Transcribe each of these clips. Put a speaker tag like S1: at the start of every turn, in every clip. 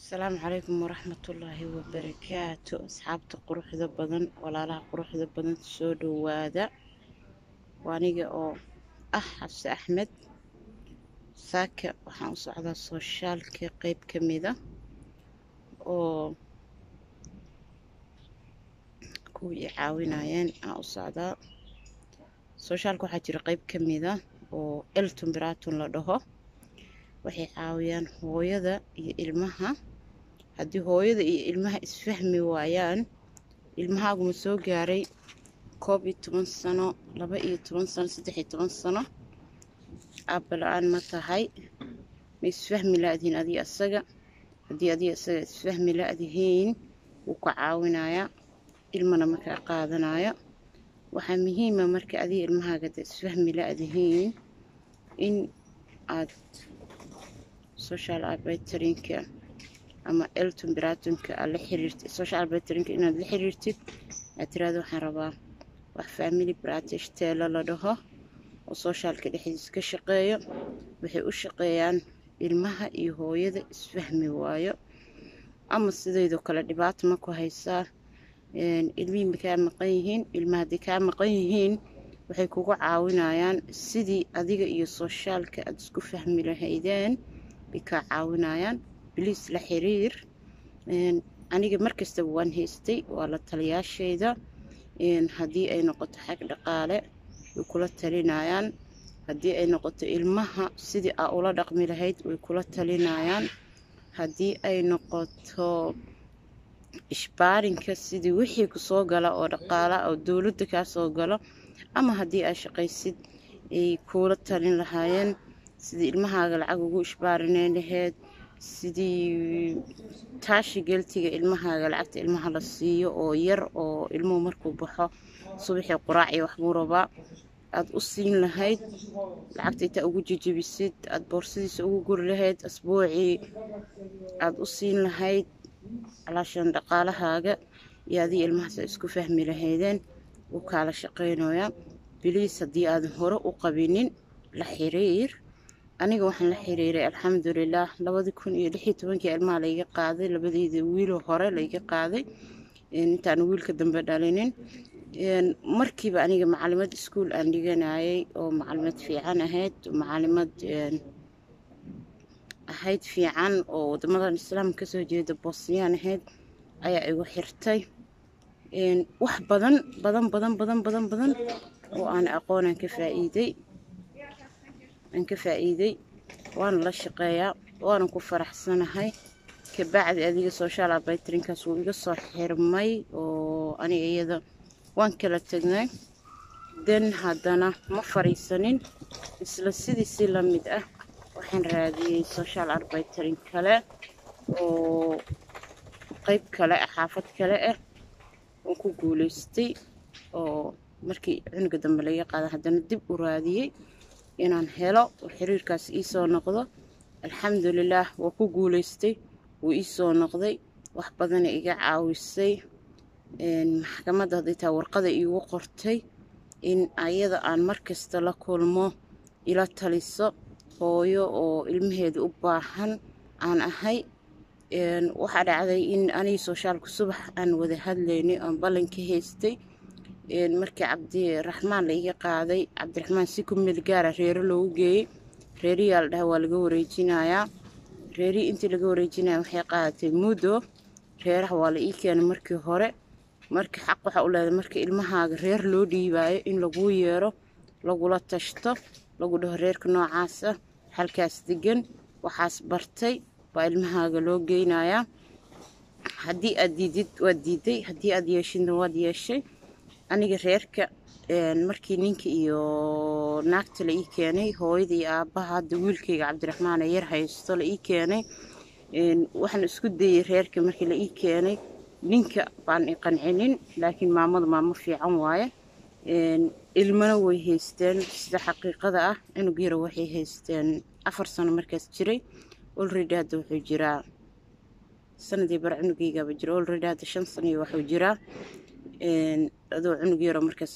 S1: asalaamu calaykum waraxmatullaahi wabarakaatu asxaabta quruxda badan walaalaha quruxda badan soo dhowaada waa aniga oo ah xabse axmed saaka waxaan u socdaa sooshaalka qeyb ka mida oo kuwii i caawinayeen aan u socdaa sooshaalka waxaa jira qeyb ka mida oo elton baraton la dhaho waxay caawiyaan hooyada iyo ilmaha haddii hooyada iyo ilmaha isfahmi waayaan ilmahaaguma soo gaaray koob iyo toban sano laba iyo toban sano saddex iyo toban sano aabala-aan ma tahay ma isfahmi la-dihiin adiga asaga haddii adiga asaga isfahmi la-dihiin wuu ka caawinayaa ilmana markaa qaadanaya waxaa muhiima marka adiga ilmahaaga da isfahmi la-dihiin in aad social arbitrinka ama elton baratonka aad la xiriirtid social arbitrinka inaad la xiriirtid aad tiraada waxaan rabaa wax family bratish teela la dhaho oo soshaalka dhexdiisa ka shaqeeyo waxay u shaqeeyaan ilmaha iyo hooyada isfahmi waayo ama sidaydoo kale dhibaato ma ku haysaa ilmihii ma kaa maqan yihiin ilmaha hadday kaa maqan yihiin waxay kugu caawinayaan sidii adiga iyo soshaalka aada isku fahmi lahaydeen bay kaa caawinayaan biliis la xiriir aniga markastaba waan haystay waa la taliyaashayda haddii ay noqoto xag dhaqaale way kula talinayaan haddii ay noqoto ilmaha sidii aa ula dhaqmi lahayd way kula talinayaan haddii ay noqoto ishbaarinka sidii wixii kusoo gala oo dhaqaala oo dowladda kaa soo galo ama haddii aa shaqaysid ay kuula talin lahaayeen sidii ilmahaaga lacag ugu ishbaarineyn laheyd sidii taashi geltiga ilmahaaga lacagta ilmaha la siiyo oo yar oo ilmuhu markuu baxo subaxii quraaciyo waxbuu rabaa aada u siin lahayd lacagta intaa ugu jejebisid aada boorsadiisa ugu guri lahayd asbuucii aada u siin lahayd calaashan dhaqaalahaaga iyo adii ilmahaasa isku fahmi lahaydeen wuu kaala shaqaynayaa biliis haddii aadan hore u qabinin la xiriir aniga waxaan la xiriiray alxamdulilaah labadii kun iyo lix iyo tobankii ilmaha layga qaaday labadeyda wiiloo hore layga qaaday intaan wiilka dambe dhalinin markiiba aniga macalimad iskuol aan dhiganayay oo macalimad fiican ahayd macalimad ahayd fiican oo wadamadan islaamka kasoo jeeda bosniyaan ahayd ayaa igu xirtay wax badan badan badan badan badan badan oo aan aqoonaan ka faa-iiday aan ka faa-iiday waana la shaqeeyaa waana ku faraxsanahay kabacdi adiga social arbitrinkaas wuu iga soo xirmay oo aniga iyada waan kala tegnay den haddana ma fariisanin isla sidii si la mid ah waxaan raadiyey social arbitrin kale oo qeyb kale ah xaafad kale ah oo ku guuleystay oo markii cunuga dambe laga qaada haddana dib u raadiyey inaan helo oo xiriirkaas iisoo noqdo alxamdulilaah waa ku guuleystay wuu iisoo noqday wax badana iga caawisay maxkamadda hadday taa warqada iigu qortay in ayada aan markasta la kulmo ila taliso hooyo oo ilmaheeda u baahan aan ahay waxaa dhacday in anigi soshaalku subax aan wada hadlaynay oon ballan ka haystay markii cabdiraxmaan la iga qaaday cabdiraxmaan si ku meel gaara reero loogu geeyey reeriyaa la dhaha waa laga wareejinayaa reerihii intii laga wareejinaya waxay qaadatay muddo reeraha waa la ii keenay markii hore marka xaq waxaa u leedahay marka ilmahaaga reer loo dhiibaayo in laguu yeero lagula tashto lagu dhaho reerka noocaasa halkaas degan waxaas bartay baa ilmahaaga loo geynayaa haddii aad diidid waad diiday haddii aad yeeshidna waad yeeshay aniga reerka markii ninka iyo naagta la ii keenay hooyada iyo aabbaha hadda wiilkayga cabdiraxmaan ee yar haysto la ii keenay waxaan isku dayey reerka markii la ii keenay ninka baan i qancinin laakiin maamada maamo fiican waaye ilmana way haysteen sida xaqiiqada ah cunug yara waxay haysteen afar sano markaas jiray olredy hadda wuxuu jiraa sanadii bar cunugaygaaba jira olredy hadda shan sano iyo waxuu jiraa adoo cunug yaro markaas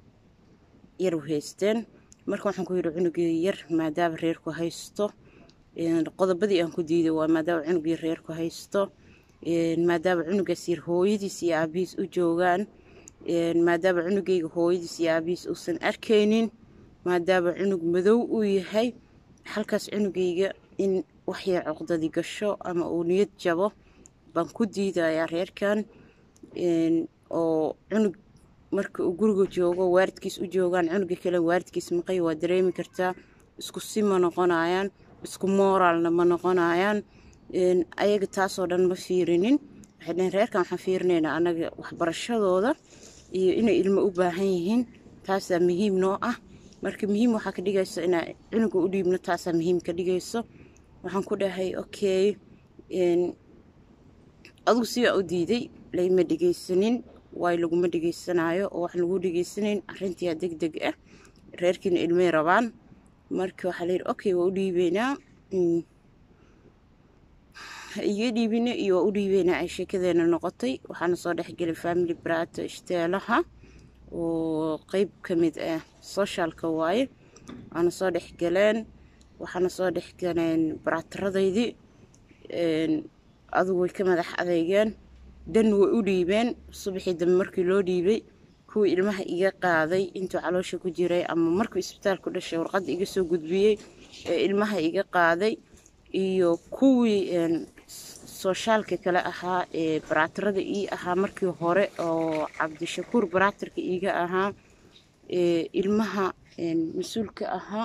S1: yar haysteen marka waxaan ku yidhi cunugii yar maadaama reerku haysto qodobadii aan ku diiday waa maadaama cunugii reerku haysto maadaama cunugaas yar hooyadiis iyo aabihiis u joogaan maadaama cunugayga hooyadiis iyo aabihiis uusan arkaynin maadaama cunug madow uu yahay halkaas cunugayga in waxyar coqdadi gasho ama uu niyad jabo baan ku diidayaa reerkan oo cunug marka uu guriga joogo waaridkiis u joogaan cunuga kale waaridkiis maqay waa dareemi kartaa isku si ma noqonayaan isku mooraalna ma noqonayaan ayaga taasoo dhan ma fiirinin waxay dhaheen reerkan waxaan fiirinaynaa annaga waxbarashadooda iyo inay ilmo u baahan yihiin taasaa muhiim noo ah marka muhiim waxaa ka dhigayso inaa cunuga u dhiibno taasaa muhiim ka dhigayso waxaan ku dhahay okay adugu sidaa u diiday layma dhegaysanin waay laguma dhegaysanaayo oo wax lagu dhegaysanayn arrintiyaa deg deg ah reerkiina ilmay rabaan marka waxaa layidhi okay waa u dhiibeynaa iga dhiibina iyo waa u dhiibeynaa ay sheekadeena noqotay waxaana soo dhexgelay family brata ishtaalaha oo qeyb ka mid ah socialka waaye waana soo dhexgaleen waxaana soo dhexgaleen barataradaydii adugu way ka madax adeygeen dan way u dhiibeen subaxii dambe markii loo dhiibay kuwii ilmaha iga qaaday intuu caloosha ku jiray ama markuu isbitaalku dhashay warqadda iga soo gudbiyey ee ilmaha iga qaaday iyo kuwii soshaalka kale ahaa ee baraatirada ii ahaa markii hore oo cabdishakuur baraatirka iiga ahaa ee ilmaha mas-uulka ahaa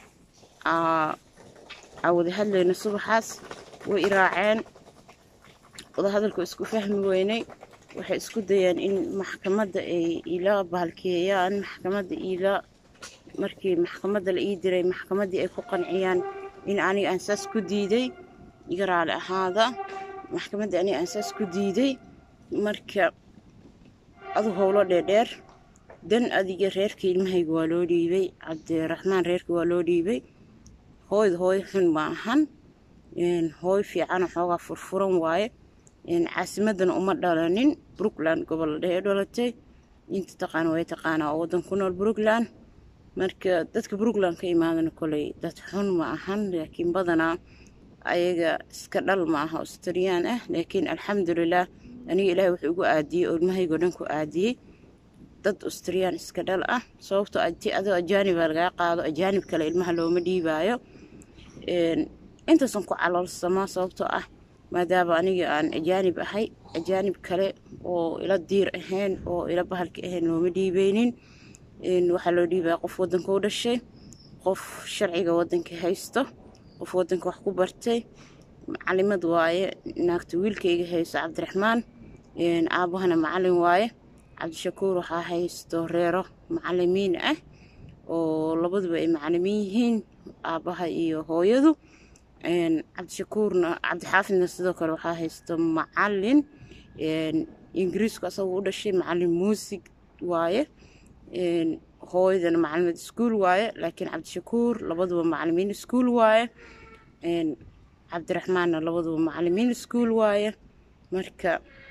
S1: aa wada hadlayna subaxaas way iraaceen wadahadalku isku fahmi weynay waxay isku dayeen in maxkamadda ay ila bahalkeeyaan maxkamadda ila markii maxkamadda la ii diray maxkamaddii ay ku qanciyaan in aniga aan saas ku diiday iga raali ahaada maxkamaddii aniga aan saas ku diiday marka adu howlo dheerdheer dan adiga reerka ilmahayga waa loo dhiibay cabdiraxmaan reerka waa loo dhiibay hooyda hooyo xun ma ahan hooy fiican xoogaa furfuran waaye caasimadana uma dhalanin brookland gobol dhee dhalatay inta taqaana way taqaanaa oo waddan ku nool brookland marka dadka brookland ka imaadana koley dad xun ma ahan laakiin badanaa ayaga iska dhal ma aha australiyaan ah laakiin alxamdulilah aniga ilaahay wuxuu igu aadiyey oo ilmahaygoo dhan ku aadiyey dad australiyaan iska dhal ah sababtoo ti adoo ajaaniba lagaa qaado ajaanib kale ilmaha looma dhiibaayo intaasan ku caloolsamaa sababtoo ah maadaama aniga aan ajaanib ahay ajaanib kale oo ila diir ahayn oo ila bahalka ahayn looma dhiibeynin waxaa loo dhiibaya qof wadanka u dhashay qof sharciga wadanka haysto qof wadanka wax ku bartay macalimad waaye naagta wiilkayga haysto cabdiraxmaan aabahana macalin waaye cabdishakuur waxaa haysto reero macalimiin ah oo labaduba ay macalimiin yihiin aabaha iyo hooyadu cabdishakuurna cabdixaafidna sidoo kale waxaa haysto macalin ingiriisku asagu u dhashay macalin muusig waaye hooyadana macalimad iskuol waaye laakiin cabdishakuur labaduba macalimiin iskuol waaye cabdiraxmaanna labaduba macalimiin iskuol waaye marka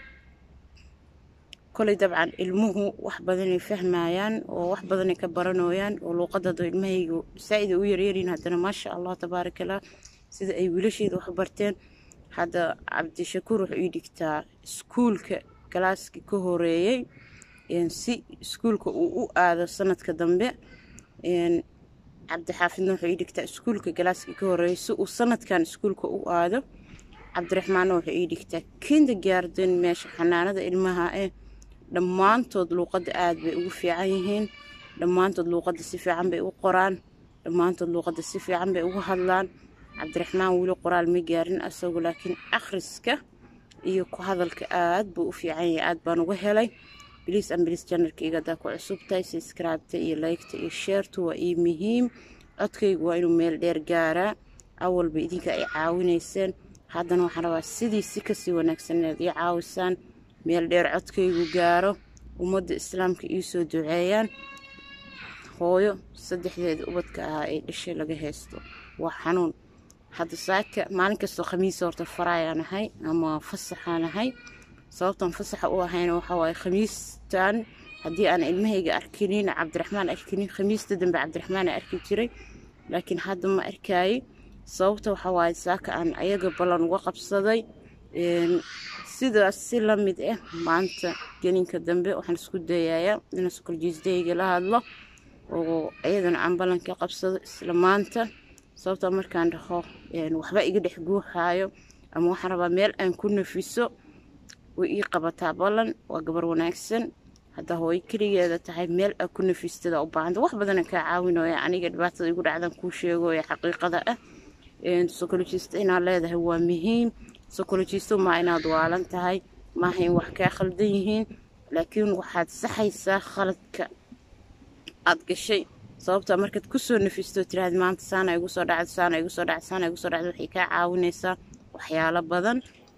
S1: koley dabcan ilmuhu wax badanay fahmayaan oo wax badanay ka baranooyaan oo luuqadado ilmahaygu saa-ida u yaryariin haddana maasha allah tabaarakallah sida ay wiilasheeda wax barteen hadda cabdishakuur wuxuu ii dhigtaa iskuulka galaaskii ka horeeyey si iskuulka uu u aado sanadka dambe cabdixaafidna wuxuu ii dhigtaa iskuulka galaaskii ka horeeyey si uu sanadkan iskuulka u aado cabdiraxmaanna wuxuu ii dhigtaa kinda gaarden meesha xanaanada ilmaha eh dhammaantood luuqadda aada bay ugu fiican yihiin dhammaantood luuqadda si fiican bay u qoraan dhammaantood luuqadda si fiican bay ugu hadlaan cabdiraxmaan weli qoraal ma gaarin asagu laakiin akhriska iyo ku hadalka aad buu u fiican yahay aad baan uga helay biliis ambilis janarkayga haddaa ku cusubtahay subscribeta iyo laygta iyo sheertu waa ii muhiim codkaygu waa inuu meel dheer gaaraa awalba idinka ay caawinayseen haddana waxaan rabaa sidii si kasii wanaagsan inaad ii caawisaan meel dheer codkaygu gaaro ummadda islaamka iisoo duceeyaan hooyo saddexdeeda ubadka ahaa ee dhashay laga haysto waa xanuun hadda saaka maalin kastoo khamiisa horta faraayaan ahay ama fasaxaan ahay sababtan fasaxa u ahayna waxaa waaye khamiistan haddii aan ilmahayga arkinin cabdiraxmaan arkinin khamiista dambe cabdiraxmaan arki jiray laakiin hadda ma arkaaye sababta waxaa waaye saaka aan ayaga ballan uga qabsaday sidaas si la mid ah maanta gelinka dambe waxaan isku dayayaa inaan sokoljiisdayga la hadlo oo ayadana aan ballan ka qabsado isla maanta sababta markaan dhaho waxba iga dhex guuxaayo ama waxaan rabaa meel aan ku nafiso way ii qabataa ballan waa gabar wanaagsan hadda hooyo keligeeda tahay meel aa ku nafistada u baahanta wax badana kaa caawinooya aniga dhibaatada igu dhacdan kuu sheegoya xaqiiqada ah sokolojista inaad leedahay waa muhiim sokolojisto maa inaad waalan tahay maaha in wax kaa khaldan yihiin laakiin waxaad saxaysaa khaladka aad gashay sababta markaad kusoo nafisto tiraahda maanta saana igu soo dhacda saana igu soo dhacda saana igu soo dhacda waxay kaa caawinaysaa waxyaalo badan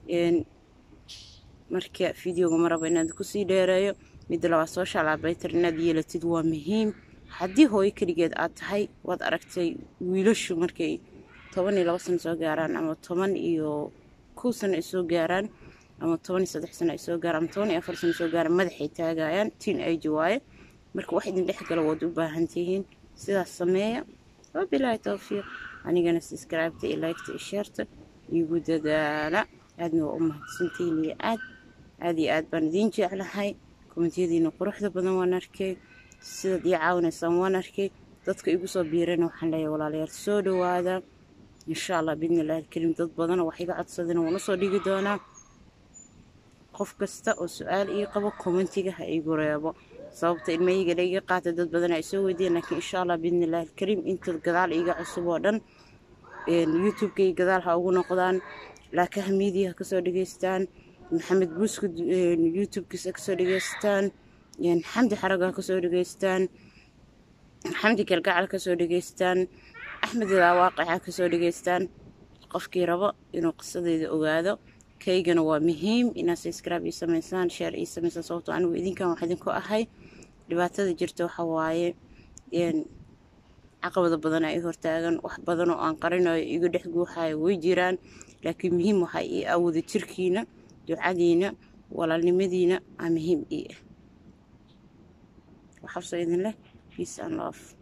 S1: marka videoga ma rabo inaad kusii dheereeyo midda labaad social abaytar inaad yeelatid waa muhiim haddii hooyo keligeed aad tahay waad aragtay wiilashu markay toban iyo labo sano soo gaaraan ama toban iyo kow sano ay soo gaaraan ama toban iyo saddex sano ay soo gaaraan ama toban iyo afar sano soo gaaraan madaxay taagayaan tiin age waaye marka wax idin dhex gala waad u baahan tihiin sidaas sameeya wabilaahi towfiiq anigana subscribeta iyo liketa iyo sheerta igu dadaala aadna waa u mahadsantihiin iyo aad aad iyo aad baan idiin jeclahay komentiyadiina quruxda badan waan arkay sidaad ii caawinaysaan waan arkay dadka igu soo biirana waxaan leeyahay walaalayaal soo dhawaada insha allah biidni illahi alkarim dad badan wax iga codsadana waan usoo dhigi doonaa qof kasta oo su-aal ii qabo kommentiga ha iigu reebo sababta ilmahayga la iga qaata dad badan ay soo weydiiyeen laakiin insha allah biidni illahi alkarim inta gadaal iiga cusub oo dhan youtube-kay gadaal ha ugu noqdaan laakaha miidiya ha kasoo dhegeystaan maxamed buuska youtube-kiisa kasoo dhegeystaan xamdi xaraga ha kasoo dhegeystaan xamdi galgacal kasoo dhegeystaan axmed ilawaaqica kasoo dhegeystaan qofkii rabo inuu qisadeyda ogaado kaygana waa muhiim inaad subscribe ii samaysaan sheer ii samaysaan sababtoo anigu idinkan wax idinku ahay dhibaatada jirta waxa waaye caqabada badan ay hortaagan wax badan oo aan qarinayo iga dhex guuxayo way jiraan laakiin muhiim waxaa ii awooda jirkiina ducadiina walaalnimadiina aa muhiim ii ah waxabsoo idin leh peace and love